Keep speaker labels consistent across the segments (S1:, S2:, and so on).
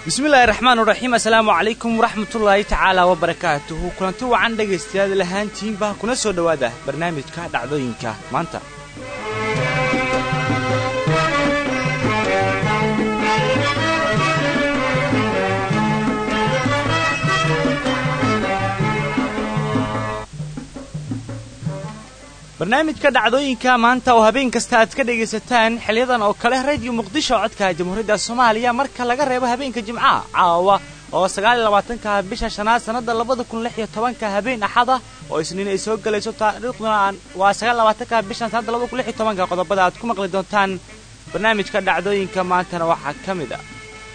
S1: bismillahi raxmaan raxiim assalaamu calaykum waraxmatullaahi tacaala wabarakaatuhu kulanti wacan dhegaystayaal lahaantiinba kuna soo dhowaada barnaamijka dhacdooyinka maanta barnaamijka dhacdooyinka maanta oo habeen kasta aad ka dhegaysataan xiliyadan oo kale radiyo muqdisho codka jamhuuriyadda soomaaliya marka laga reebo habeenka jimcaha caawa oo sagaaliyo labaatanka bisha shanaad sannadda labada kun lix iyo tobanka habeen axada oo isniin ay soo gelayso taariikhduna waa sagaal labaatanka bishan sannadda labada kun lix iyo tobanka qodobada aad ku maqli doontaan barnaamijka dhacdooyinka maantana waxaa ka mid a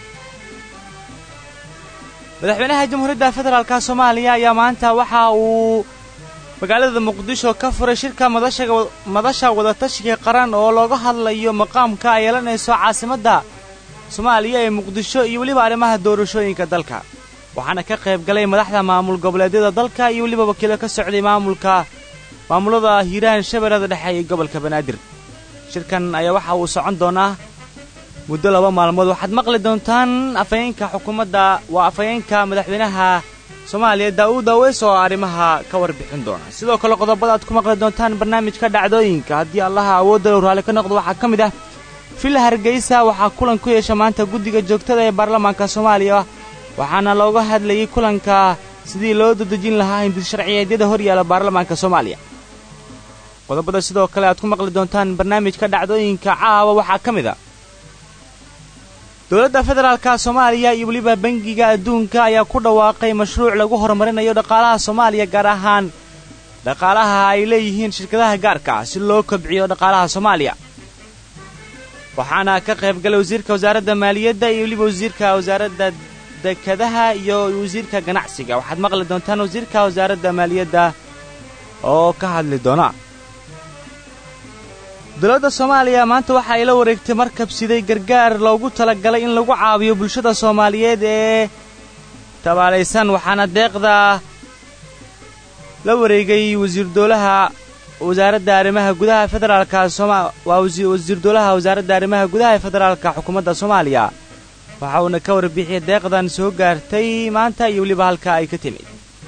S1: madaxweynaha jamhuuriyadda federaalka soomaaliya ayaa maanta waxa uu magaalada muqdisho ka furay shirka madasha wadatashiga qaran oo looga hadlayo maqaamka ay yeelanayso caasimadda soomaaliya ee muqdisho iyo weliba arrimaha doorashooyinka dalka waxaana ka qayb galay madaxda maamul goboleedyada dalka iyo weliba wakiilo ka socday maamulka maamulada hiiraan shabeellada dhexe iyo gobolka banaadir shirkan ayaa waxa uu socon doonaa muddo laba maalmood waxaad maqli doontaan afhayeenka xukuumadda waa afhayeenka madaxweynaha soomaaliya daa'uud aweys oo arrimaha ka warbixin doona sidoo kale qodobada aad ku maqli doontaan barnaamijka dhacdooyinka haddii allaha awoodda low raalli ka noqdo waxaa ka mid ah villa hargeysa waxaa kulan ku yeesha maanta guddiga joogtada ee baarlamaanka soomaaliya waxaana looga hadlayay kulanka sidii loo dadejin lahaa hindid sharciyeedyada hor yaala baarlamaanka soomaaliya qodobada sidoo kale aad ku maqli doontaan barnaamijka dhacdooyinka caawa waxaa ka mid a dowladda federaalka soomaaliya iyo weliba bangiga adduunka ayaa ku dhawaaqay mashruuc lagu horumarinayo dhaqaalaha soomaaliya gaar ahaan dhaqaalaha ay leeyihiin shirkadaha gaarka ah si loo kobciyo dhaqaalaha soomaaliya waxaana ka qayb galay wasiirka wasaaradda maaliyadda iyo weliba wasiirka wasaaradda dekadaha iyo wasiirka ganacsiga waxaad maqli doontaan wasiirka wasaaradda maaliyadda oo ka hadli doona dowladda soomaaliya maanta waxa ay la wareegtay markab siday gargaar loogu talagalay in lagu caawiyo bulshada soomaaliyeed ee tabaalaysan waxaana deeqda la wareegay wasiir dowlaha wasaaradda arrimaha gudaha federaalka sooma waa wasiir dowlaha wasaaradda arrimaha gudaha ee federaalka xukuumadda soomaaliya waxa uuna ka warbixiyay deeqdan soo gaartay maanta iyo weliba halka ay ka timid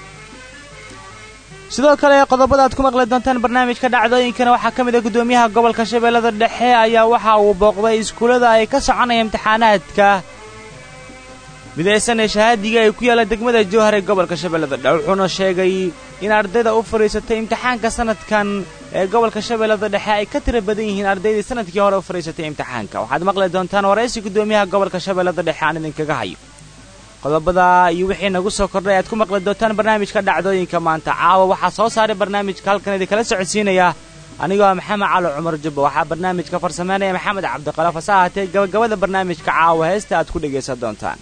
S1: sidoo kale qodobada aad ku maqli doontaan barnaamijka dhacdooyinkana waxaa ka mid ah guddoomiyaha gobolka shabeellada dhexe ayaa waxa uu booqday iskuullada ay ka soconaya imtixaanaadka midaysan ee shahaadiga ay ku yaalla degmada jowhar ee gobolka shabeellada dhexe wuxuuna sheegay in ardayda u fadhiisatay imtixaanka sanadkan ee gobolka shabeellada dhexe ay ka tira badan yihiin ardaydii sanadkii hore u fadhiisatay imtixaanka waxaad maqli doontaan waraysi guddoomiyaha gobolka shabeellada dhexe aan idinkaga hayo qodobada iyo wixii nagu soo kordhay aad ku maqli doontaan barnaamijka dhacdooyinka maanta caawa waxaa soo saaray barnaamijka halkan idinkala socodsiinaya anigoo maxamed calo cumar jubba waxaa barnaamijka farsameynaya maxamed cabdiqalaf hase ahaatee gabagabada barnaamijka caawa heesta aad ku dhegaysan doontaan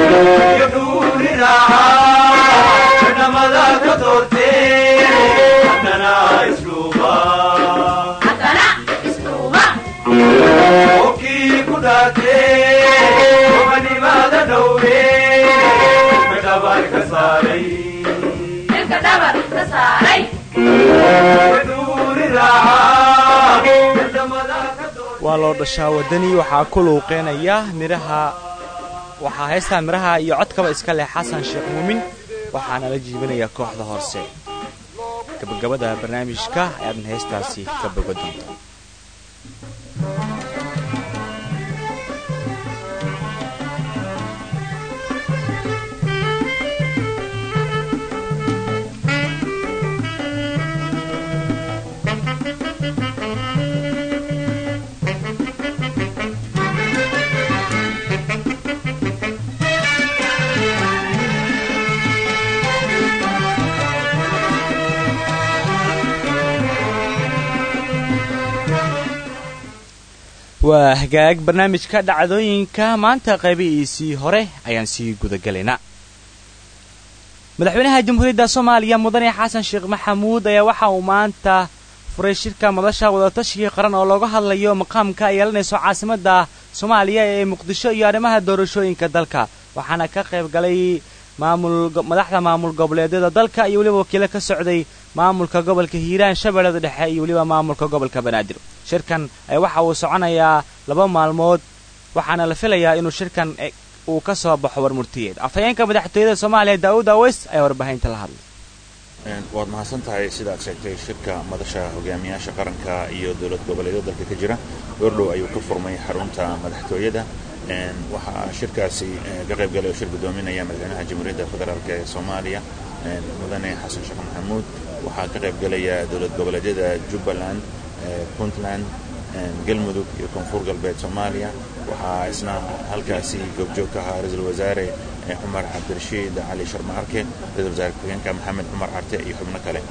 S1: waa loo dhashaa waddani waxaa ku luuqeynaya midhaha waxaa heystaa midhaha iyo codkaba iska leh xasan sheekh muumin waxaana la jiibinaya kooxda hoose gabagabada barnaamijka ayaadan heestaasi ka boga doonta waa hagaag barnaamijka dhacdooyinka maanta qaybihiisii hore ayaan sii gudagelaynaa madaxweynaha jamhuuriyadda soomaaliya mudane xasan sheekh maxamuud ayaa waxa uu maanta furay shirka madasha wadatashigai qaran oo looga hadlayo maqaamka ay yeelanayso caasimadda soomaaliya ee muqdisho iyo arrimaha doorashooyinka dalka waxaana ka qayb galay maamul madaxda maamul goboleedyada dalka iyo weliba wakiilo ka socday maamulka gobolka hiiraan shabeellada dhexe iyo weliba maamulka gobolka banaadir shirkan waxa uu soconayaa laba maalmood waxaana la filayaa inuu shirkan uu ka soo baxo warmurtiyeed afhayeenka madaxtooyada soomaaliya daa'uud aweys ayaa warbaahinta la hadlay
S2: waad mahadsan tahay sidaad sheegtay shirka madasha hogaamiyaasha qaranka iyo dowlad goboleedyada dalka ka jira goordhow ayuu ka furmay xarunta madaxtooyada waxaa shirkaasi ka qayb galay oo shir gudoominaya madaxweynaha jamhuuriyadda federaalk ee soomaaliya mudane xasan sheekh maxamuud waxaa ka qayb galaya dowlad goboleedyada jubbaland puntland galmudug iyo koonfur galbeed soomaaliya waxaa isna halkaasi goobjoog ka ahaa ra-iisul wasaare cumar cabdirashiid cali sharma arke ra-isul wasaare ku-xigeenka maxamed cumar carte iyo xubno kale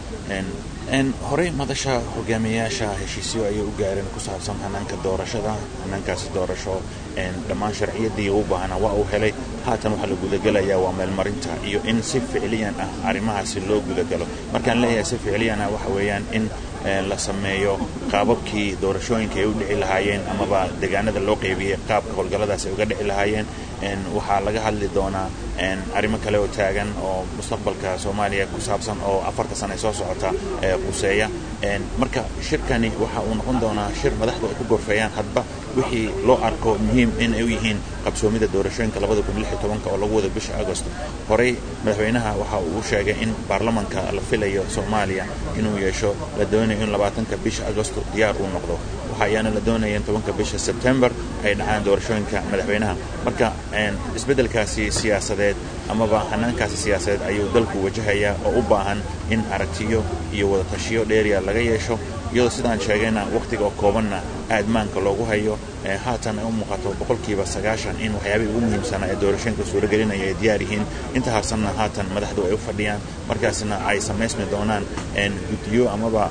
S2: horey madasha hogaamiyayaasha heshiisyo ayay u gaareen ku saabsan hanaanka doorashada hanaankaasi doorasho dhammaan sharciyadii u baahnaa waa uu helay haatan waxaa la gudagelayaa waa meelmarinta iyo in si ficliyan ah arrimahaasi loo gudagalo markaan leeyahay si ficliyan ah waxa weeyaan in la sameeyo qaababkii doorashooyinka ay u dhici lahaayeen amaba deegaanada loo qeybiyey qaabka howlgalladaas ay uga dhici lahaayeen waxaa laga hadli doonaa arrimo kale oo taagan oo mustaqbalka soomaaliya ku saabsan oo afarta sana soo socota quseeya marka shirkani waxa uu noqon doonaa shir madaxdu ay ku gorfeeyaan hadba wixii loo arko muhiim in ay u yihiin qabsoomida doorashooyinka oo lagu wado bisha agost horey madaxweynaha waxa uu sheegay in baarlamanka la filayo soomaaliya inuu yeesho la doonayo in labaatanka bisha agosto diyaar uu noqdo waxa ayaana la doonaya in tobanka bisha sebtembar ay dhacaan doorashooyinka madaxweynaha marka isbeddelkaasi siyaasadeed amaba hanaankaasi siyaasadeed ayuu dalku wajahayaa oo u baahan in aragtiyo iyo wadatashiyo dheeriya laga yeesho iyadoo sidaan sheegayna wakhtiga oo koobanna aadmaanka loogu hayo haatan ay u muuqato boqolkiiba sagaashan in waxyaabihii ugu muhiimsanaa ee doorashooyinka suuragelinaya ay diyaar yihiin inta harsanna haatan madaxdu ay u fadhiyaan markaasna ay samaysmi doonaan guddiyo amaba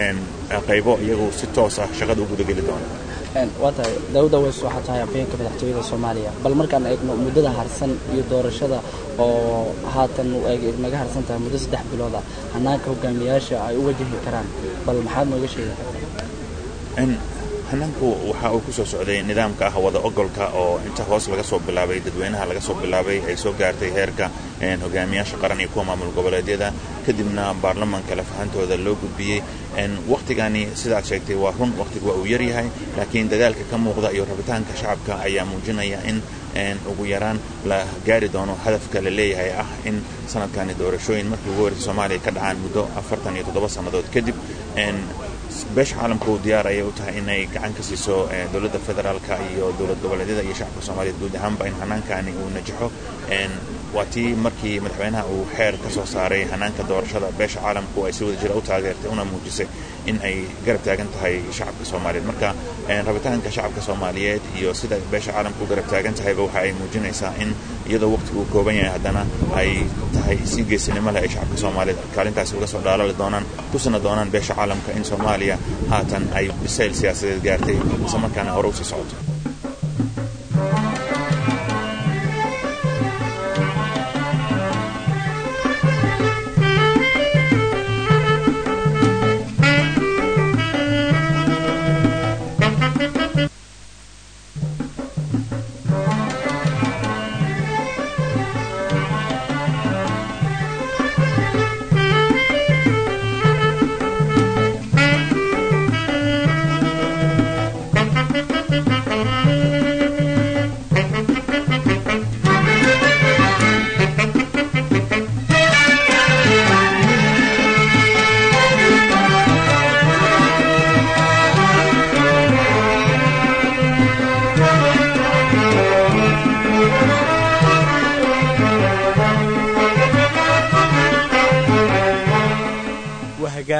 S2: qaybo iyagu si toos ah shaqada u gudageli doona
S3: waa tahay daawud aweys waxaa tahay afhayeenka madaxtooyada soomaaliya bal markaan eegno muddada harsan iyo doorashada oo haatan naga harsan tahay muddo saddex bilood ah hanaanka hogaamiyayaasha ay u wajahi karaan bal maxaad nooga sheegi kartaa
S2: hanaanku waxa uu ku soo socday nidaamka ah wada ogolka oo inta hoos laga soo bilaabay dadweynaha laga soo bilaabay ay soo gaartay heerka hogaamiyaasha qaran iyo kuwa maamul goboleedyada kadibna baarlamanka lafahantooda loo gudbiyey wakhtigani sidaad sheegtay waa run wakhtigu waa uu yaryahay laakiin dadaalka ka muuqda iyo rabitaanka shacabka ayaa muujinaya in ugu yaraan la gaari doono hadafka la leeyahay ah in sanadkani doorashooyin markii ugu horeysa soomaaliya ka dhacaan muddo afartan iyo toddoba sannadood kadib beesha caalamka uu diyaar ayay u tahay inay gacan ka siiso dowladda federaalka iyo dowlad goboleedyada iyo shacabka soomaaliyeed guud ahaanba in hanaankaani uu najaxo waa tii markii madaxweynaha uu xeer ka soo saaray hanaanka doorashada beesha caalamku ay si wada jira u taageertay una muujisay in ay garab taagan tahay shacabka soomaaliyeed marka rabitaanka shacabka soomaaliyeed iyo sida beesha caalamka u garab taagan tahayba waxa ay muujinaysaa in iyadoo waqtigu uu kooban yahay haddana ay tahay si geesinimo leh ay shacabka soomaaliyeed kaalintaasi uga soo dhaalali doonaan tusina doonaan beesha caalamka in soomaaliya haatan ay bisayl siyaasadeed gaartay isla markaana hore usii socoto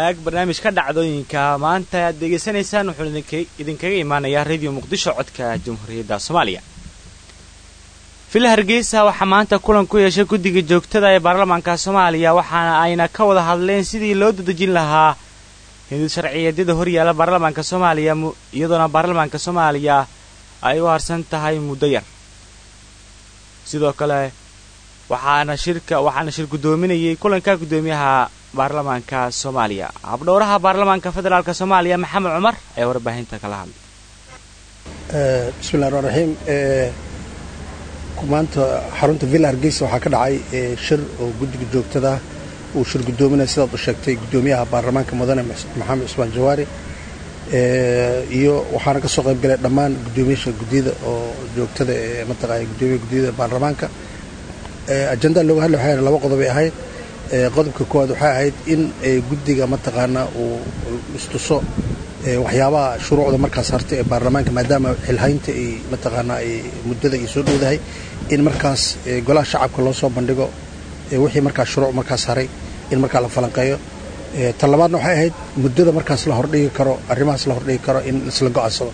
S1: hagaag barnaamijka dhacdooyinka maanta aad degeysanaysaan wuxuu idinkaga imaanayaa radio muqdisho codka jamhuuriyadda soomaaliya villa hargeysa waxaa maanta kulan ku yeeshay guddiga joogtada ee baarlamaanka soomaaliya waxaana ayna ka wada hadleen sidii loo dadejin lahaa hindid sharciyeedyada horyaala baarlamaanka soomaaliya iyadoona baarlamaanka soomaaliya ay u harsan tahay muddo yar sidoo kale waxaana shirka waxaana shir guddoominayay kulanka guddoomiyaha baarlamaanka soomaaliya habdhowraha baarlamaanka federaalk soomaaliya maxamed cumar ayaa warbaahinta kala hadlay
S4: bismillahi raxmaan raxiim maanta xarunta villa hargeysa waxaa ka dhacay shir oo guddiga joogtada uu shir guddoominaya sidaad u sheegtay guddoomiyaha baarlamaanka mudane maxamed cusmaan jawaari iyo waxaana ka soo qayb galay dhammaan guddoomiyaasha guddiyada oo joogtada ee mataqaana guddoomiyaha guddiyada baarlamaanka ajendaa looga hadlay waxay laba qodob ay ahayd qodobka koowaad waxay ahayd in guddiga mataqaanaa uu istuso waxyaabaha shuruucda markaas hartay ee baarlamaanka maadaama xilhaynta ay mataqaanaa ay muddada ay soo dhowdahay in markaas golaha shacabka loo soo bandhigo wixii markaas shuruuc markaas haray in markaa la falanqeeyo tan labaadna waxay ahayd muddada markaas la hordhigi karo arrimahaas la hordhigi karo in isla go-aansado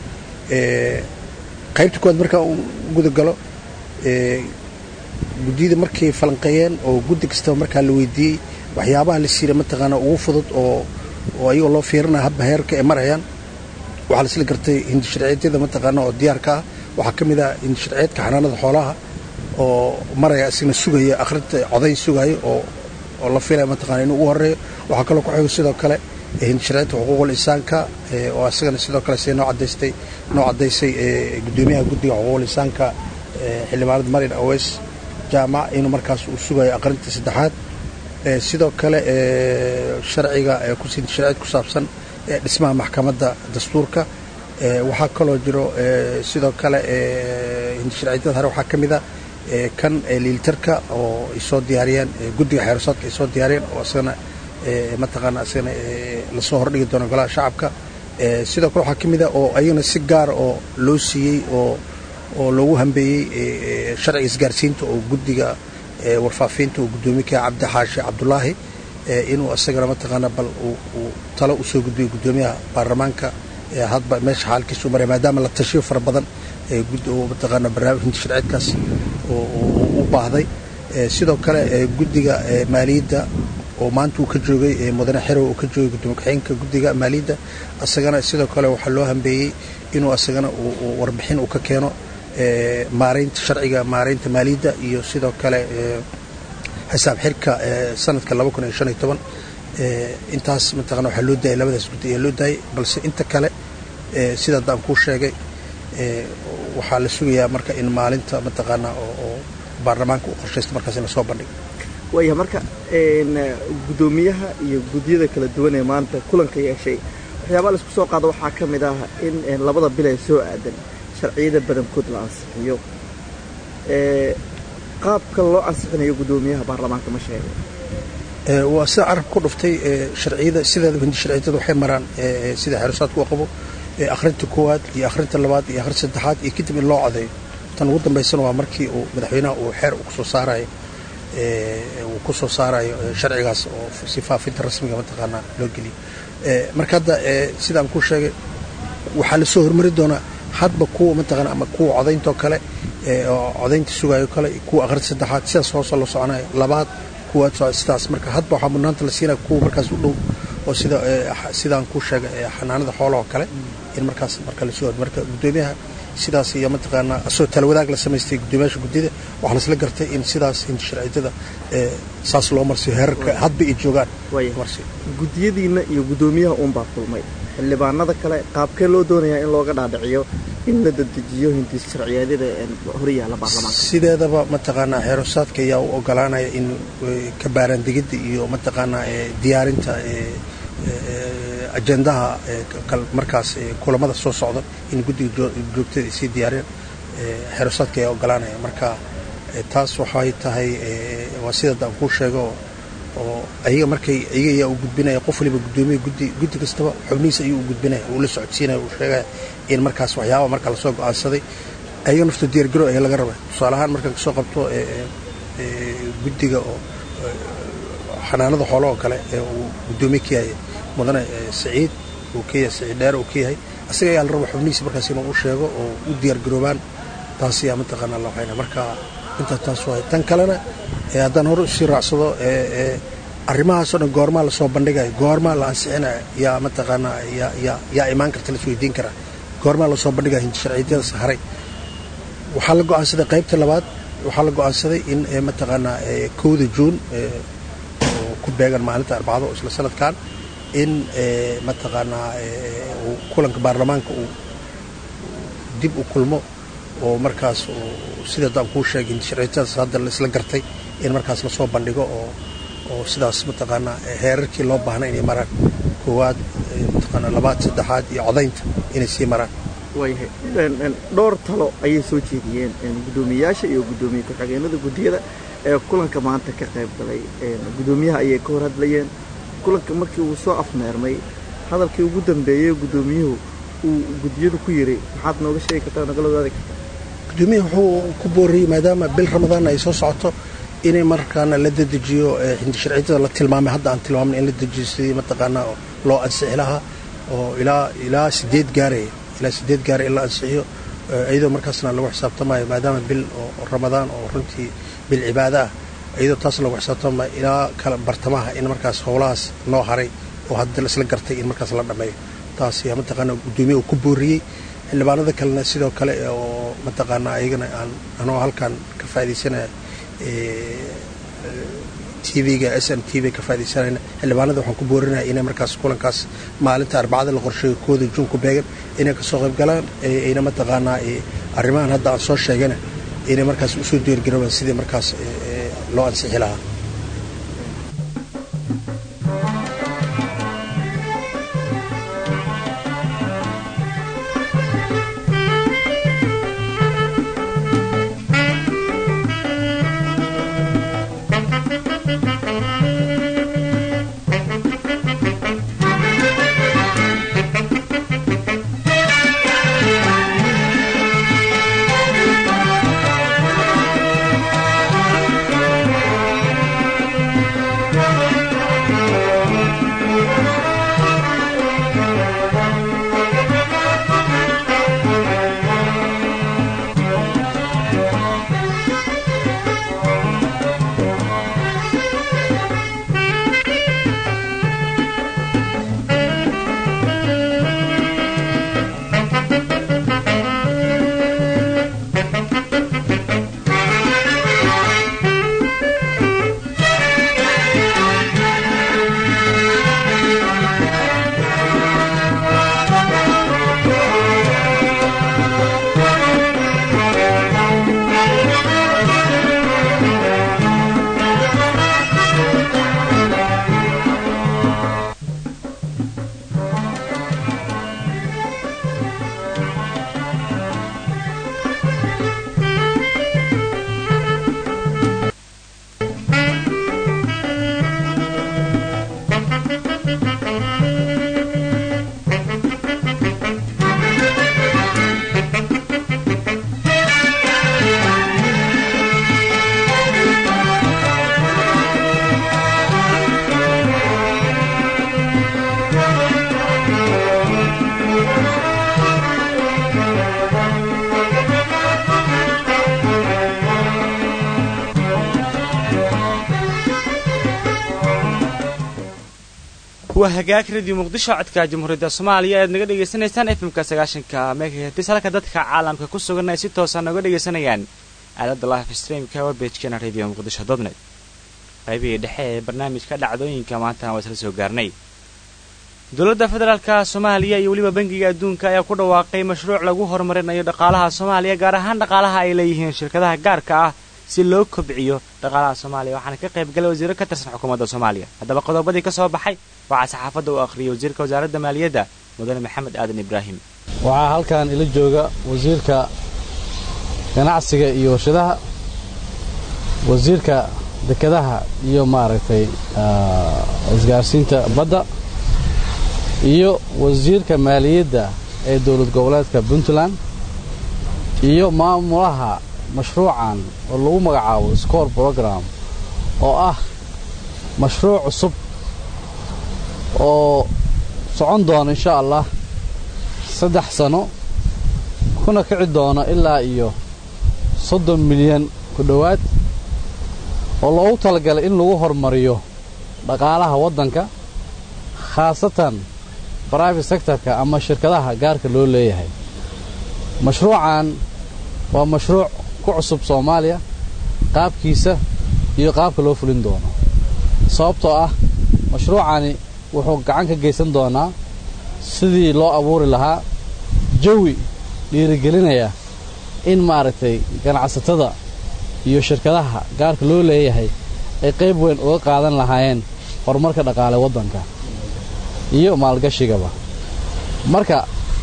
S4: qaybta koowaad markaa uu gudagalo guddiyada markay falanqeeyeen oo guddi kastaba markaa la weydiiyey waxyaabaha la siira mataqaana ugu fudud oo oo ayagoo loo fiirinaya habba heerka ay marayaan waxaa la isla gartay hindi sharciyeedyada mataqaana oo diyaarka ah waxaa ka mid ah hindi sharciyeedka xanaanada xoolaha oo maraya isagna sugaya akhrinta codayn sugayo oo oo la filaya mataqana inuu ugu horeeyo waxaa kaloo ku xigo sidoo kale hindi sharciyeedka xuquuqul insaanka oo isagana sidoo kale sida noo cadaystay noo caddaysay guddoomiyaha guddiga xuquuqul insaanka xildhibaanada marin aweys jaamac inuu markaas uu sugayo aqrinta saddexaad sidoo kale sharciga sharciyeed ku saabsan dhismaha maxkamadda dastuurka waxaa kaloo jiro sidoo kale hindisharciyeedyada hore waxaa ka mid a kan liilitarka oo ay soo diyaariyeen guddiga xeerasaadka ay soo diyaariyeen oo isagana mataqaana isagana lasoo hordhigi doono golaha shacabka sidoo kale waxaa ka mid a oo ayagana si gaara oo loo siiyey oo oo loogu hambeeyey sharciga isgaarsiinta oo guddiga warfaafiinta oo guddoomiyaha cabdi xaashi cabdulaahi inuu isagana mataqaana bal uu talo usoo gudbiyo guddoomiyaha baarlamaanka hadba meesha xaalkiisu maraya maadaama la tashiyo fara badan mataqaana barnaamij hinti sharceedkaas u baahday sidoo kale guddiga maaliyadda oo maanta uu ka joogay mudane xerow uu ka joogay gudoomiye ku-xigeenka guddiga maaliyadda isagana sidoo kale waxaa loo hambeeyey inuu isagana warbixin uu ka keeno maaraynta sharciga maaraynta maaliyadda iyo sidoo kale xisaab xirka sanadka intaas mataqana waxaa loo daayay labadaas guddi ayaa loo daayay balse inta kale sida haddaan kuu sheegay waxaa la sugayaa marka in maalinta mataqaana oo baarlamaanka uu qorshaysto markaas in lasoo bandhigo
S5: waaya marka guddoomiyaha iyo guddiyada kala duwan ee maanta kulanka yeeshay waxyaabaa laisku soo qaado waxaa ka mid ah in labada bil ee soo aadan sharciyada badankood la ansixiyo qaabka loo ansixinayo guddoomiyaha baarlamaanka ma sheegay
S4: waa sida carabka ku dhuftay sharciyada sideedaba hindi sharciyadada waxay maraan sida xeerusaadku u qabo akhrinta koowaad iyo akhrinta labaad iyo akhrinta saddexaad iyo kadib in loo codeeyo tan ugu dambaysana waa markii uu madaxweynaha uu xeer uu kusoo saarayo uu ku soo saarayo sharcigaas oo si faafinta rasmiga mataqaanaa loo geliyo marka hadda sidaan kuu sheegay waxaa lasoo hormari doonaa hadba kuwa mataqaana ama kuwa codayntaoo kale oo codaynta sugayo kale kuwa akhrinta saddexaad sidaas hoosoo la soconayo labaad kuwaad sidaas marka hadba waxaa mudnaanta la siinaya kuwa markaas u dhow oo sida sidaan kuu sheegay xanaanada xoolaha oo kale in markaas marka lasoo hor marka guddoomiyaha sidaas iyo mataqaanaa asoo talawadaag la samaystay guddoomiyaasha guddida waxaa lasla gartay in sidaas hinti sharciyada saas loo marsiyo heerarka hadba ay joogaan
S5: guddiyadiinna iyo guddoomiyaha uunbaa kulmay xildhibaanada kale qaabkee loo doonayaa in looga dhaadhiciyo in la dadejiyo hinti sharciyeedyada horyaala baarlamaanka
S4: sideedaba mataqaanaa xeerusaadka ayaa u ogolaanaya in kabaaraandegidda iyo mataqaanaa diyaarinta ajendaha markaas kulamada soo socda in guddiga joogtada ay sii diyaariyaan xeerusaadka ayaa ogolaanaya marka taas waxay tahay waa sidaad aan kuu sheego oo ayaga markay ayaga ayaa u gudbinaya qof waliba guddoomiya guddi guddi kastaba xubnihiisa ayuu u gudbinaya uu la socodsiinaya uu sheegaya in markaas waxyaaba marka lasoo go-aansaday ayaga nafto diyaargaro ayaa laga rabay tusaale ahaan markaan kasoo qabto guddiga oo xanaanada xoolo oo kale ee uu guddoomiye ka yahay mudane saciid uu ka yahay saciid dheer uu ka yahay asaga ayaa la raba xubnihiisa markaas inuu u sheego oo u diyaargaroobaan taas ayaa mataqaanaa la waxayna marka intaa taas waay tan kalena haddaan hore usii raacsado arrimahaasoo dhan goormaa lasoo bandhigayo goormaa la ansixinayo yaa mataqaanaa yaa imaan karta la isweydiin karaa goormaa lasoo bandhigaya hindi sharciyadyadas haray waxaa la go'aansaday qaybta labaad waxaa la go'aansaday in mataqaanaa kowda juun oo ku beegan maalinta arbacado isla sanadkan in mataqaanaa kulanka baarlamaanka uu dib u kulmo oo markaas sida daan kuu sheegay hindi sharciyadyadas hadda laisla gartay in markaas lasoo bandhigo oo oo sidaas mataqaanaa heerarkii loo baahnay inay maraan koowaad mataqaanaa labaad saddexaad iyo codaynta inay sii maraan
S5: waayahay dhowr talo ayay soo jeediyeen guddoomiyeyaasha iyo guddoomiye ku-xigeenada guddiyada ee kulanka maanta ka qayb galay guddoomiyaha ayay ka hor hadlayeen kulanka markii uu soo afmeermay hadalkii ugu dambeeyey guddoomiyuhu uu guddiyadu ku yiri maxaad nooga sheegi kartaa nagala wadaadi kartaa
S4: guddoomiyaha wuxuu ku booriyey maadaama bil ramadaan ay soo socoto inay markaana la dedejiyo hindi sharciyada la tilmaamay hadda aan tilmaamnay in la dejiyo sidii mataqaanaa loo ansixi lahaa oo ilaa ilaa sideed gaaraya ilaa sideed gaaraya in la ansixiyo iyadoo markaasna lagu xisaabtamayo maadaama bil oo ramadaan oo runtii bil cibaada ah iyadoo taas lagu xisaabtamayo ilaa kala bartamaha in markaas howlahaas noo haray oo hadda laisla gartay in markaas la dhammeeyo taas yaa mataqaanaa guddoomiye uu ku booriyey xildhibaanada kalena sidoo kale oo mataqaanaa ayagana aan anoo halkan ka faaidaysanaya tvga s n t v ka faa'idaysanayna xildhibaanada waxaan ku boorinaya inay markaas kulankaas maalinta arbacada la qorsheeyo kooda juun ku beegan inay kasoo qayb galaan ayna mataqaanaa arrimahan hadda aan soo sheegana inay markaas usoo diyaargaroobaan sidii markaas loo ansixi lahaa
S1: waa hagaag radio muqdisho codka jamhuuriyadda soomaaliya aad naga dhegaysanaysaan efmka sagaashanka megahertis halka dadka caalamka ku sugan ay si toosa nooga dhegaysanayaan aaladda life streamka webagekana radio muqdisho dotnet qaybihii dhexe ee barnaamijka dhacdooyinka maantana waa isla soo gaarnay dowladda federaalka soomaaliya iyo weliba bangiga adduunka ayaa ku dhawaaqay mashruuc lagu horumarinayo dhaqaalaha soomaaliya gaar ahaan dhaqaalaha ay leeyihiin shirkadaha gaarka ah si loo kobciyo dhaqaalaha soomaaliya waxaana ka qayb galay wasiiro ka tirsan xukuumadda soomaaliya haddaba qodobadii ka soo baxay waxaa saxaafadda u akhriyay wasiirka wasaaradda maaliyadda mudane maxamed aadan ibraahim
S6: waxaa halkan ila jooga wasiirka ganacsiga iyo warshadaha wasiirka dekedaha iyo maaragtay isgaarsiinta badda iyo wasiirka maaliyadda ee dowlad goboleedka puntland iyo maamulaha mashruucan oo lagu magacaabo score brogram oo ah mashruuc cusub oo socon doona insha allah saddex sano kuna kici doona ilaa iyo soddon milyan ku dhowaad oo loogu talagalay in lagu hormariyo dhaqaalaha waddanka khaasatan brivate sectorka ama shirkadaha gaarka loo leeyahay mashruucan waa mashruuc ku cusub soomaaliya qaabkiisa iyo qaabka loo fulin doono sababtoo ah mashruucani wuxuu gacan ka geysan doonaa sidii loo abuuri lahaa jawi dhiirigelinaya in maaragtay ganacsatada iyo shirkadaha gaarka loo leeyahay ay qayb weyn uga qaadan lahaayeen horumarka dhaqaale waddanka iyo maalgashigaba marka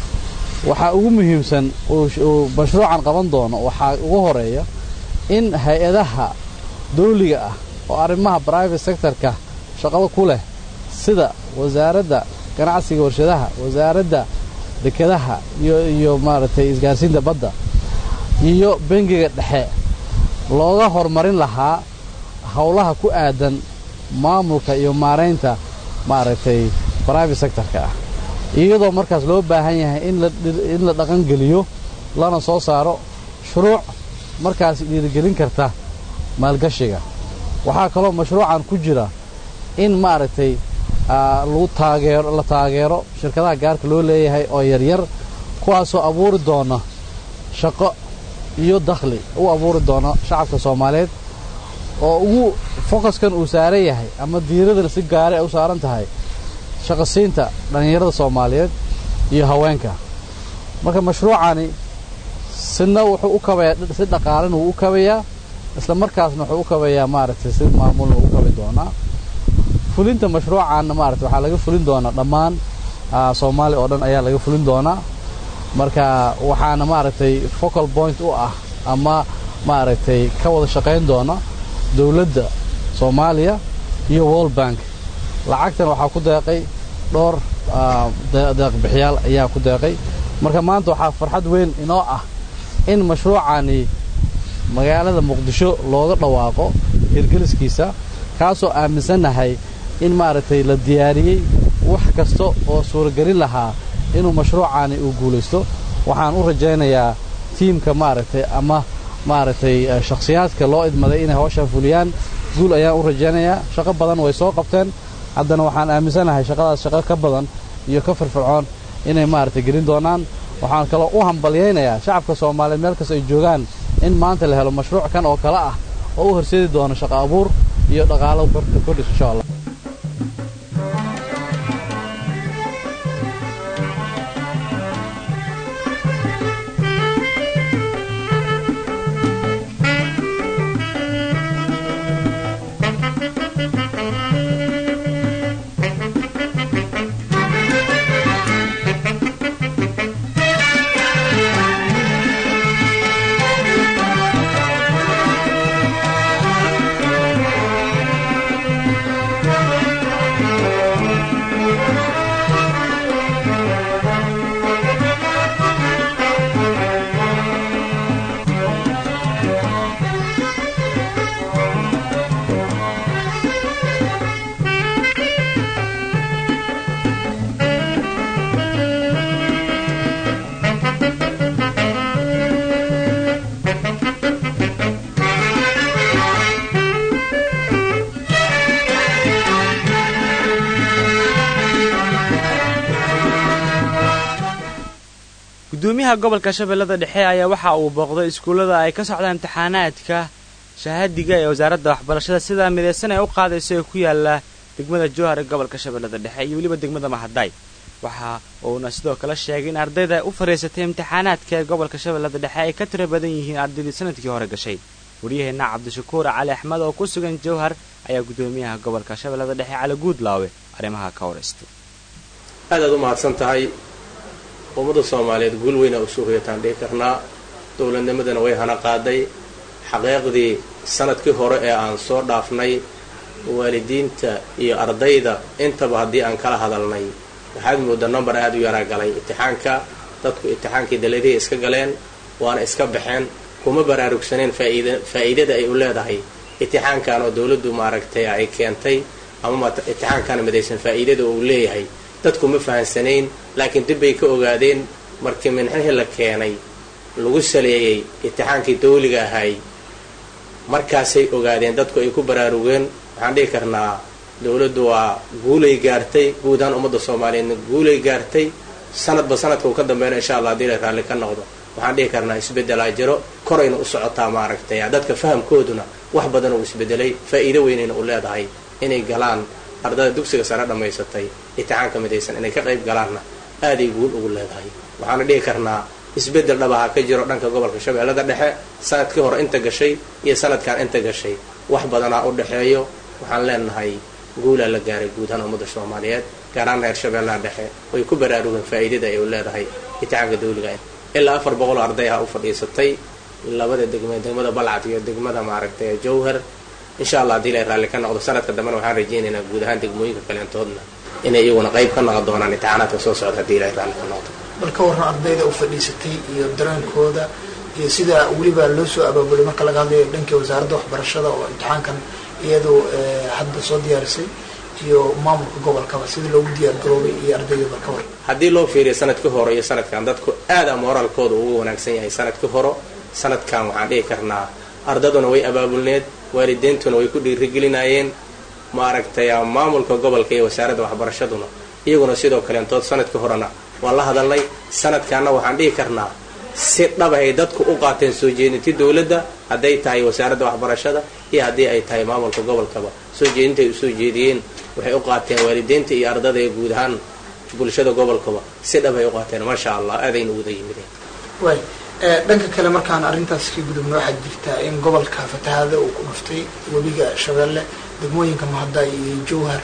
S6: waxaa ugu muhiimsan uu mashruucan qaban doono waxaa ugu horeeya in hay-adaha dawliga ah oo arrimaha brivate sectorka shaqada ku leh sida wasaaradda ganacsiga warshadaha wasaaradda dekedaha iyo iyo maaragtay isgaarsiinta badda iyo bangiga dhexe looga horumarin lahaa howlaha ku aadan maamulka iyo maaraynta maaragtay brivate sectorka ah iyadoo markaas loo baahan yahay in la dhaqangeliyo lana soo saaro shuruuc markaas dhiirigelin karta maalgashiga waxaa kaloo mashruucan ku jira in maaragtay lagu taageero la taageero shirkadaha gaarka loo leeyahay oo yaryar kuwaasoo abuuri doona shaqo iyo dakhli u abuuri doona shacabka soomaaliyeed oo ugu fokaskan uu saaran yahay ama diiradana si gaara ay u saaran tahay shaqasiinta dhallinyarada soomaaliyeed iyo haweenka marka mashruucani sidna wuxuu u kabayaa si dhaqaalena wuu u kabayaa isla markaasna wuxuu u kabayaa maaragtay si maamulna wuu u kabi doonaa fulinta mashruucaanna maaragtay waxaa laga fulin doonaa dhammaan soomaaliya oo dhan ayaa laga fulin doonaa marka waxaana maaragtay focal point u ah ama maaragtay ka wada shaqayn doona dowladda soomaaliya iyo world bank lacagtan waxaa ku deeqay dhowr deeqbixiyaal ayaa ku deeqay marka maanta waxaa farxad weyn inoo ah in mashruucani magaalada muqdisho looga dhawaaqo hirgeliskiisa kaasoo aaminsannahay in maaragtay la diyaariyey wax kasta oo suuragelin lahaa inuu mashruucani uu guulaysto waxaan u rajaynayaa tiimka maaragtay ama maaragtay shakhsiyaadka loo idmaday inay hawshaan fuliyaan guul ayaan u rajaynayaa shaqo badan way soo qabteen haddana waxaan aaminsanahay shaqadaas shaqo ka badan iyo ka firfircoon inay maaragtay gelin doonaan waxaan kaloo u hambalyaynayaa shacabka soomaaliyeed meel kasta ay joogaan in maanta la helo mashruuc kan oo kale ah oo u horseedi doono shaqo abuur iyo dhaqaalo kordhis insha allah
S1: gudoomiyaha gobolka shabeellada dhexe ayaa waxa uu booqday iskuullada ay ka socdaan imtixaanaadka shahaadiga ee wasaaradda waxbarashada sidaa midaysan ee u qaadayso ee ku yaala degmada jowhar ee gobolka shabeellada dhexe iyo weliba degmada mahadaay waxa uuna sidoo kale sheegay in ardayda u fadhiisatay imtixaanaadka ee gobolka shabeellada dhexe ay ka tiro badan yihiin ardaydii sanadkii hore gashay waryaheenna cabdishakuur cali axmed oo ku sugan jowhar ayaa gudoomiyaha gobolka shabeellada dhexe cali guudlaawe arrimaha ka waraystay
S7: aad aad u mahadsan tahay ummadda soomaaliyeed guul weyna u soo hoyataan dhihi karnaa dowladnimadana way hana qaaday xaqiiqdii sanadkii hore ee aan soo dhaafnay waalidiinta iyo ardayda intaba haddii aan kala hadalnay waxaad moodaa number aad u yaraa galay itixaanka dadku itixaankii daladihii iska galeen waana iska baxeen kuma baraarugsaneen faa'iidada ay u leedahay itixaankan oo dowladdu maaragtay ay keentay ama imtixaankana midaysan faa'iidada uu leeyahay dadku ma fahansanayn laakiin dib bay ka ogaadeen markii minxihii la keenay lagu saleeyey imtixaankii dawliga ahay markaasay ogaadeen dadku ay ku baraarugeen waxaan dhihi karnaa dowladdu waa guulay gaartay guud ahaan ummadda soomaaliyeedna guulay gaartay sanadba sanadka uu ka dambeeyna insha allah hadii la raalli ka noqdo waxaan dhihi karnaa isbeddelaa jiro korayna u socotaa maaragtay dadka fahamkooduna wax badan uu isbedelay faa'iido weynayna u leedahay inay galaan ardada dugsiga sare dhammaysatay imtixaanka midaysan inay ka qayb galaanna aaday guul ugu leedahay waxaana dhihi karnaa isbeddel dhabaha ka jiro dhanka gobolka shabeellada dhexe sanadkii hore inta gashay iyo sanadkan inta gashay wax badanaa u dhexeeyo waxaan leenahay guulaa la gaaray guud ahaan ummadda soomaaliyeed gaaraan reer shabeellaha dhexe way ku baraarugeen faa'iidada ay u leedahay imtixaanka dawliga ilaa afar boqol oo arday ah u fadhiisatay labada degme degmada balcad iyo degmada maaragtay jowhar insha allah haddii la raalli ka noqdo sanadka dambena waxaan rajaynaynaa guud ahaan degmooyinka kaleentoodna inay iyaguna qayb ka noqon doonaan imtixaanaadka soo socda haddii la raalli ka noqdo
S8: bal ka warran ardayda u fadhiisatay iyo dareenkooda iyo sida weliba loo soo abaabulay marka laga hadlayo dhankii wasaaradda waxbarashada oo imtixaankan iyadu hadda soo diyaarisay iyo maamulka gobolkaba sida loogu diyaar garoobay iyo ardayda bal ka warran
S7: haddii loo fiiriyo sanadkii hore iyo sanadkan dadku aada moraalkooda ugu wanaagsan yahay sanadkii hore sanadkan waxaan dhihi karnaa ardaduna way abaabulneed waalideentuna way ku dhiirigelinayeen maaragtay maamulka gobolka iyo wasaaradda waxbarashaduna iyaguna sidoo kaleentood sanadkii horena waan la hadalnay sanadkaana waxaan dhihi karnaa si dhabahay dadku u qaateen soo jeedintii dowladda hadday tahay wasaaradda waxbarashada iyo haddii ay tahay maamulka gobolkaba soo jeedintay u soo jeediyeen waxay u qaateen waalideynta iyo ardada ee guud ahaan bulshada gobolkaba si dhabay u qaateen maasha allah aadayna uwada yimideen
S8: way dhanka kale markaan arrintaas ka gudubna waxaa jirtaa in gobolka fatahaada uu ku dhuftay webiga shabeelle degmooyinka mahadday iyo jowhar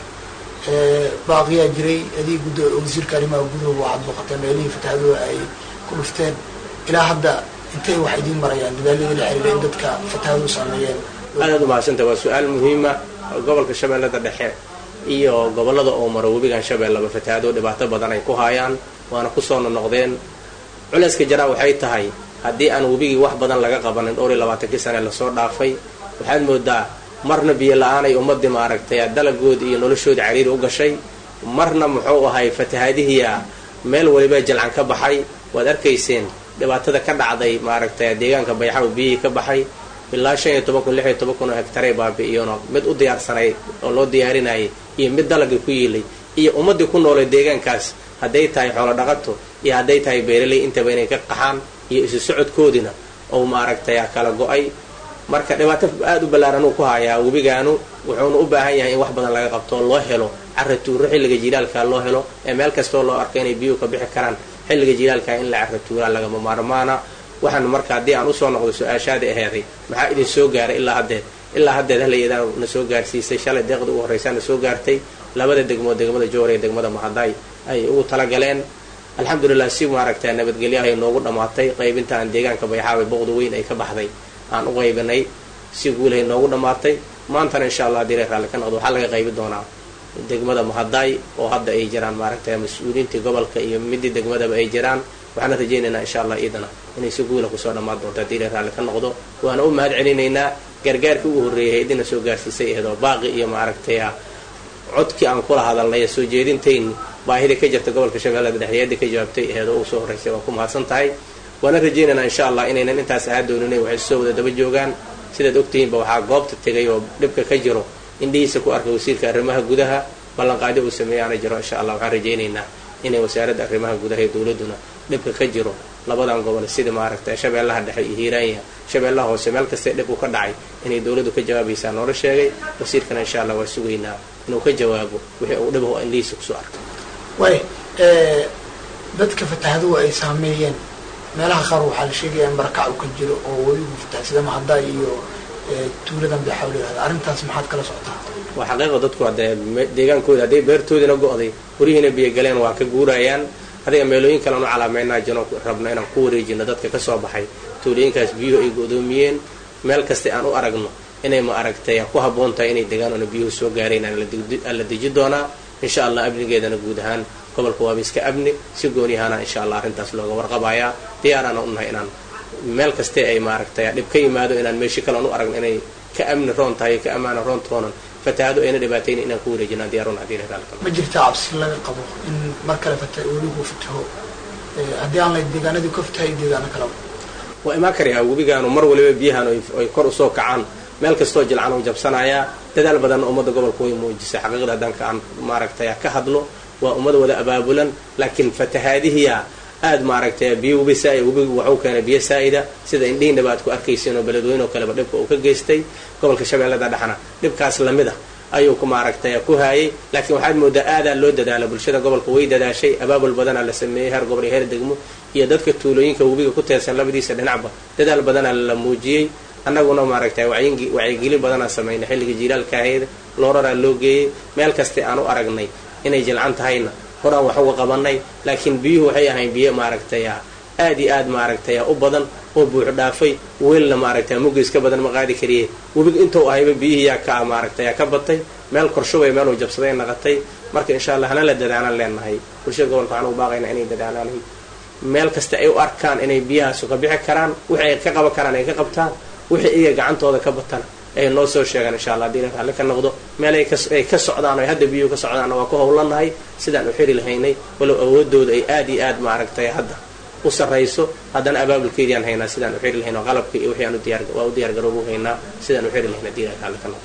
S8: baaqiyaa jiray adii gud wasiirka arrimaha guduhu waxaad booqatee meelihii fatahaaduhu ay ku dhufteen ilaa hadda intay wax idiin marayaan dadaaladii la xiriira in dadka fatahaaduhu saameeyeen
S7: aadaad umahadsanta waa su-aal muhiima gobolka shabeellada dhexe iyo gobollada oo maro webigan shabeellaba fatahaado dhibaato badan ay ku haayaan waana kusoo nonoqdeen culayska jaraa waxay tahay haddii aan webigii wax badan laga qabanin dhowr iyo labaatankii sane lasoo dhaafay waxaad moodaa marna biyo la-aanay ummadii maaragtay dalagoodi iyo noloshoodii cariiri u gashay marna muxuu ahay fatahaadihiia meel waliba jalcan ka baxay waad arkayseen dhibaatada ka dhacday maaragtay deegaanka bayaxa u biyihii ka baxay ilaa shan iyo toban kun lix iyo toban kun oo hegtaray baabi'iyono mid u diyaarsanay oo loo diyaarinayay iyo mid dalagii ku yiilay iyo ummadii ku noolay deegaankaas hadday tahay xoolo dhaqato iyo hadday tahay beeraley intaba inay ka qaxaan iyo isu socodkoodina oo maaragtay kala go-ay marka dhibaato aada u ballaaran uu ku hayaa webigaanu wuxuuna u baahan yahay in wax badan laga qabto oo loo helo cara tuuro xilliga jilaalka loo helo ee meel kastoo loo arko inay biyuhu ka bixi karaan xilliga jilaalka in la cara tuuraa lagama maarmaana waxaan marka haddii aan usoo noqdo su-aashaadii aheeday maxaa idin soo gaaray ilaa haddeed ilaa haddeed halayadaan na soo gaarsiisay shalay deeqda ugu horreysaa na soo gaartay labada degmood degmada joor iyo degmada mahaday ay ugu talagaleen alxamdulilah si maaragta nabadgelyo ahay noogu dhammaatay qaybinta aan deegaanka bayxaabay boqda weyn ay ka baxday aan u qaybinay si guulahay noogu dhammaatay maantana insha allah hadii la raalli ka noqdo waxaa laga qaybi doonaa degmada mahaday oo hadda ay jiraan maaragtay mas-uuliyiintii gobolka iyo midii degmadaba ay jiraan waxaana rajaynaynaa insha allah iidana inay si guula kusoo dhammaan doonto hadii la raalli ka noqdo waana u mahad celinaynaa gargaarkii ugu horreeyay idina soo gaarsiisay aheedoo baaqi iyo maaragtay codkii aan kula hadalnay soo jeedintayni baahida ka jirta gobolka shabeellada dhexdeeda ka jawaabtay aheedoo ugu soo horreysay waa ku mahadsan tahay waana rajaynaynaa insha allah inaynan intaas ahaa doonin waxay soo wada daba joogaan sidaad ogtihiinba waxaa goobta tegay oo dhibka ka jiro indhihiisa ku arkay wasiirka arrimaha gudaha ballanqaadi uu sameeyaana jiro insha allah waxaan rajaynaynaa inay wasaaradda arrimaha gudaha iyo dowladduna dhibka ka jiro labadan gobol sida maaragtay shabeellaha dhexe iyo hiiraanya shabeellaha hoose meel kastee dhibku ka dhacay inay dowladdu ka jawaabaysaa noola sheegay wasiirkana insha allah waa sugaynaa inuu ka jawaabo wixii uu dhibaho indhihiisa kusoo arkay
S8: way dadka fatahaduhu ay saameeyeen meelaha qaar waxaa la sheegaya in barakac uu ka jiro oo weligu fataha sida mahadaa iyo tuuladan bay xawl yihahda arrintaas maxaad kala socotaa
S7: waa xaqiiqa dadku hadee deegaankooda hadday beertoodina go-day guryihiina biyo galeen waa ka guurayaan adiga meelooyin kalean u calaameynaa jino rabno inaan ku wareejino dadka kasoo baxay tuulooyinkaas biyuhu ay go-doomiyeen meel kasta aan u aragno inay ma aragtay ku habboon tahay inay degaan oona biyuhu soo gaarayn aan la deji doonaa insha allah amnigeedana guud ahaan gobolka waaba iska amni si goonyahaana insha allah arrintaas looga warqabayaa diyaaraana unahay inaan meel kastee ay maaragtay dhib ka yimaado inaan meeshi kale aan u aragno inay ka amni roon tahay ka ammaana roon toonan fatahaado ayna dhibaatayna inaan ku wareejinaan diyaarun haddii la raalka
S8: ma jirtaa cabsi laga qabo in mar kale fata weligu fataho haddii aan la deegaanadii ka fatahay deegaano kaleba
S7: waa imaan karayaa webigaanu mar waliba biyahan ay kor usoo kacaan meel kastoo jilcan u jabsanayaa dadaal badanna ummadda gobolka way muujisay xaqiiqda haddaan aan maaragtay ka hadlo waa ummad wada abaabulan laakiin fatahaadihiya aad maaragtay biyo webi saa webigu waxuu keenay biyo saa'ida sida indhihiinaba aad ku arkaysiin oo beledweyne oo kaleba dhibka uu ka geystay gobolka shabeellada dhexna dhibkaas lamid a ayuu ku maaragtay ku haayay laakiin waxaad moodaa aadaa loo dadaala bulshada gobolka way dadaashay abaabul badanaa la sameeyey heer gobol iyo heer degmo iyo dadka tuulooyinka webiga ku teersan labadiisa dhinacba dadaal badanaa la muujiyey annaguna maaragtay wacyigelin badanaa samaynay xilliga jiilaalkaaheeda looraraa loo geeyey meel kaste aan u aragnay inay jilcan tahayna horaan wax uga qabanay laakiin biyuhu waxay ahayn biyo maaragtay aad iyo aad maaragtay u badan oo buux dhaafay weelna maaragtay mugis ka badan ma qaadi kariye webiga intuu ahayba biyihiyaa ka maaragtay ka batay meel korshubay meeluu jabsaday naqatay marka insha allah hana la dadaalaan leenahay bulshada gobolka waxaan ugu baaqaynaa inay dadaalaan meel kasta ay u arkaan inay biyahaasu ka bixi karaan wixii ay ka qaban karaan ay ka qabtaan wixii iyaga gacantooda ka batana ay noo soo sheegaan insha allah hadii la raalli ka noqdo meel ay ka socdaan o hadda biyuhu ka socdaanna waa ku howlanahay sidaan u xiri lahaynay walow awoodooda ay aad iyo aad maaragtay hadda u sarrayso haddana abaabulkeediaan haynaa sidaan u xiri lahayn oo qalabka iyo wixii aan waa u diyaar garoobu haynaa sidaan u xiri lahayn hadii la raalli ka noqdo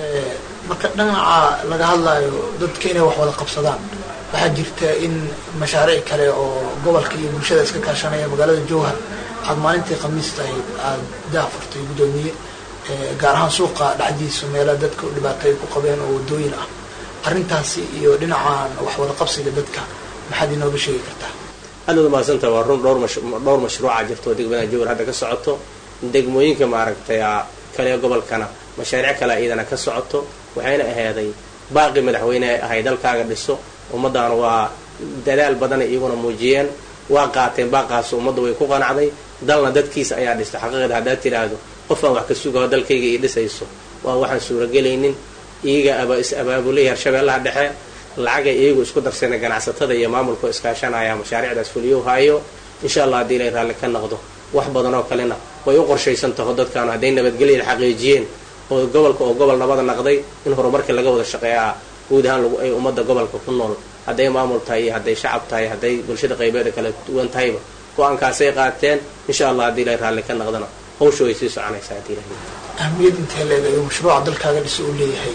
S8: marka dhinaca laga hadlaayo dadka inay wax wada qabsadaan waxaa jirta in mashaariic kale oo gobolka iyo bulshada iska kaashanaya magaalada jowhar aad maalintii khamiista ahayd aada daafurtay guddoomiye gaar ahaan suuqa dhexdiisa meela dadka u dhibaatay ku qabeen oo wadooyin ah arrintaasi iyo dhinacan wax wada qabsiga dadka maxaad inooga sheegi kartaa
S7: aad waad umahadsantah waa run dhowr dhowr mashruuca jirto oo degmada jowhar hadda ka socoto degmooyinka maaragtay kale gobolkana mashaariic kale iyadana ka socoto waxayna ahaaday baaqi madaxweyne ay ahay dalkaaga dhiso ummaddaana waa dadaal badanay iyaguna muujiyeen waa qaateen baaqaas ummadda way ku qanacday dalna dadkiisa ayaa dhistay xaqiiqda haddaad tidhaahdo qof aan wax ka sugaho dalkayga ii dhisayso waa waxaan suuragelaynin iyaga is abaabulay harshabeellaha dhexe lacagay iyagu isku darsana ganacsatada iyo maamulka iskaashanaya mashaariicdaas fuliyo haayo insha allah haddii ilay raalli ka noqdo wax badan oo kalena way u qorshaysan taho dadkaanu hadday nabadgelyada xaqiijiyeen oo gobolka oo gobol nabada naqday in horumarkii laga wada shaqeeyaa guud ahaan lagu ay ummadda gobolka ku nool hadday maamul tahay iyo hadday shacab tahay hadday bulshada qaybeeda kala duwan tahayba go-aankaasay qaateen insha allah haddii ilay raalli ka noqdana hawsha way sii soconaysaa haddii ilahay
S8: ahmiyad intee leedahay mashruuca dalkaaga dhiso uu leeyahay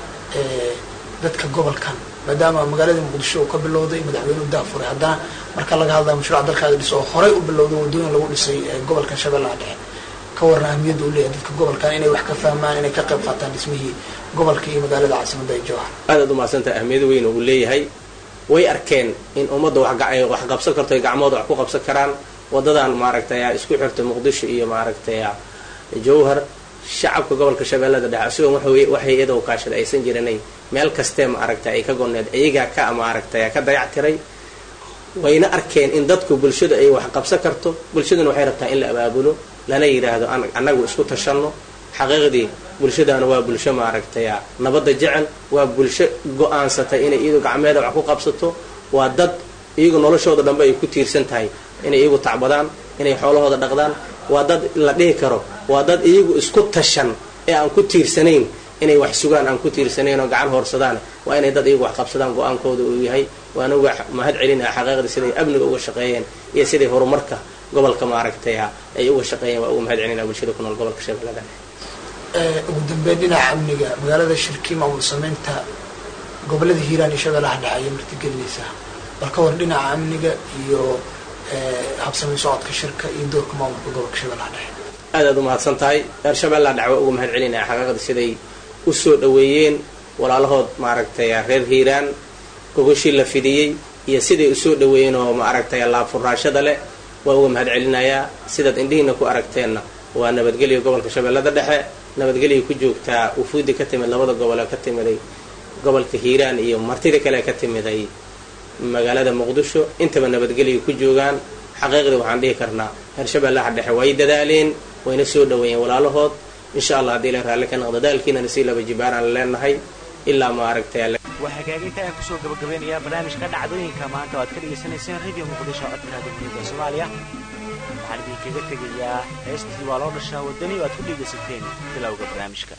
S8: dadka gobolkan maadaama magaalada muqdisho uu ka bilowday madaxweyne u daafuray haddana marka laga hadlayo mashruuca dalkaaga dhiso oo horey u bilowday wadooyin lagu dhisay gobolkan shabeellaha dhexe ka warna ahmiyadda uu leeyahay dadka gobolkan inay wax ka fahmaan inay ka qayb qaataan dhismihii gobolka iyo magaalada caasimadda ee jowhar
S7: aad aad umahadsantaha ahmiyad weyn uu leeyahay way arkeen in ummadda wax qabsan karto ay gacmooda wax ku qabsan karaan wadadan maaragtay isku xirta muqdisho iyo maaragtay jowhar shacabka gobolka shabeellada dhexe isagoon waxay iyadoo kaashada aysan jiranay meel kastee maaragtay ay ka goneed iyagaa ka maaragtay ka dayactiray wayna arkeen in dadku bulshada ay wax qabsan karto bulshaduna waxay rabtaa in la abaabulo lana yidhaahdo annagu isku tashanno xaqiiqdii bulshadaana waa bulsho maaragtay nabadda jecel waa bulsho go-aansatay inay iyadu gacmeeda wax ku qabsato waa dad iyagu noloshooda dhanbe ay ku tiirsan tahay inay iyagu tacbadaan inay xoolahooda dhaqdaan waa dad la dhihi karo waa dad iyagu isku tashan ee aan ku tiirsanayn inay wax sugaan aan ku tiirsanayn oo gacan hoorsadaan waa inay dad iyagu wax qabsadaan go-aankooda uu yahay waana uga mahad celinaya xaqiiqda siday amniga uga shaqeeyeen iyo siday horumarka gobolka maaragtay ay uga shaqeeyeen waa uga mahad celinaya bulshada ku nool gobolka shabeellada
S8: ugu dambeyn dhinaca amniga magaalada shirkii maamul sameynta gobolada hiiraan iyo shabeellaha dhexe ayay martigelinaysaa bal ka war dhinaca amniga iyo habsamayn socodka shirka iyo doorka maamulka gobolka shabeellaha dhexe
S7: aad aad umahadsan tahay reer shabeellaha dhexe waa uga mahad celinaya xaqiiqda siday u soo dhoweeyeen walaalahood maaragtay reer hiiraan gogoshii la fidiyey iyo siday usoo dhoweeyeen oo maaragtay laabfuraashada leh waa uga mahad celinayaa sidaad indhihiina ku aragteenna waa nabadgelya gobolka shabeellada dhexe nabadgelya ku joogtaa wufuudi ka timid labada gobol ee ka timiday gobolka hiiraan iyo martida kale ka timiday magaalada muqdisho intaba nabadgelya ku joogaan xaqiiqdii waxaan dhihi karnaa reer shabeellaha dhexe way dadaaleen wayna soo dhoweeyeen walaalahood insha allah haddii la raalli ka noqdo daalkiinana sii laba jibaaraan leenahay ilaa maaragtay
S1: waa hagaaginta aan kusoo gabagabeynayaa barnaamijka dhacdooyinka maanta o aad ka dhegaysanayseen radio muqdisho codka dowladda soomaaliya waxaan idinkaga tegayaa heestii waa loo dhashaa waddani oo aad ku dhegaysateen bilowga barnaamijka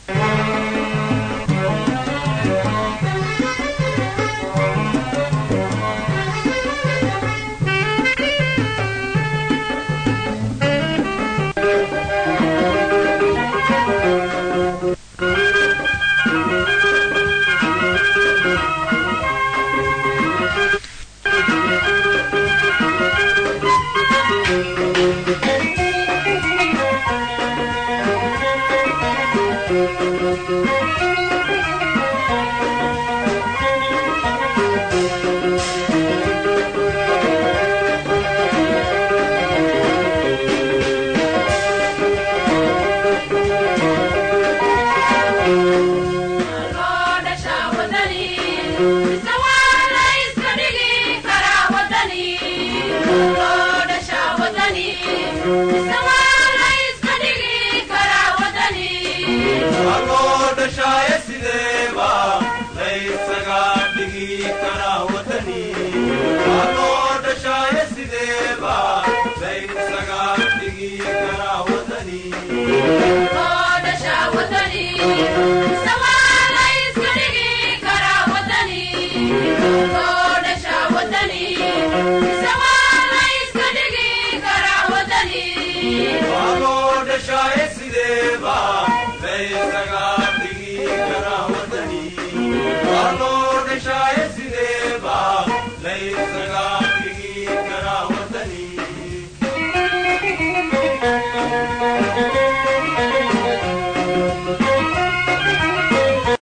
S9: sideba laysaga dhigi karaa wadani